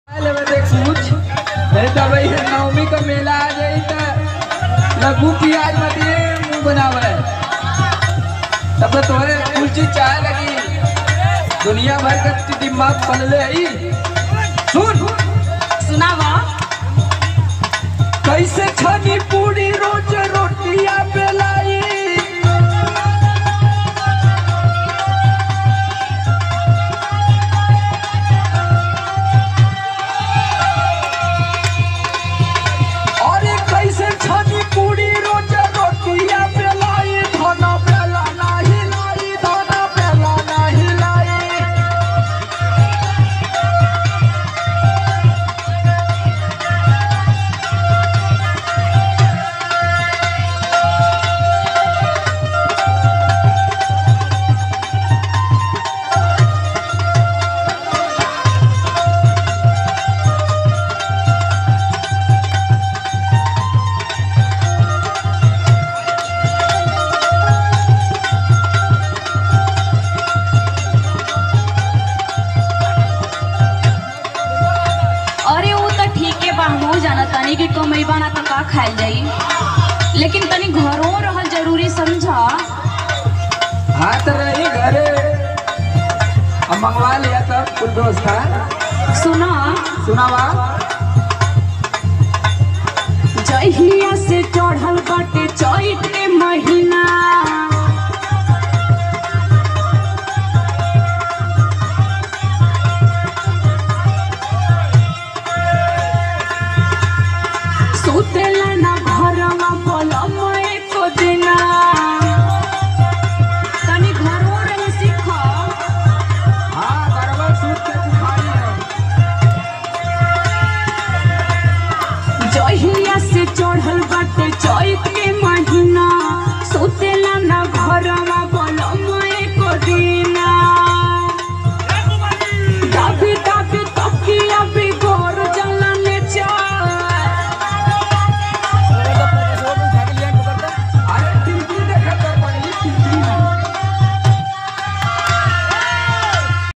लेवे देख पूछ नहीं तो भाई नवमी का मेला आ जाई त लगू प्याज मत ये मुंह बनावे तब तो तोरे कुल चीज चाहे लगी दुनिया भर का ती दिमाग पलले आई सुन सुनावा कैसे छनी पूरी रोज रोटियां बेलाई अरे कैसे छनी पूरी रोज रोटियां बेलाई धना बेला नाही लाई धना बेला नाही लाई अरे वो तो ठीक है बा हमहू जाना तनी कि कमैबा ना तो का खाइल जाई लेकिन तनी घरों रहल जरूरी समझा हाँ तो रही घरे हम मंगवा लिया तब कुल व्यवस्था सुना सुनावा जहिया से चढ़ल बाटे चैत के महीना सुतेला ना घरवा पलम एको दिना तनी घरों रही सीखा हाँ गड़बड़ सूट के बुखारी है जहिया से चढ़ल बाटे चैत के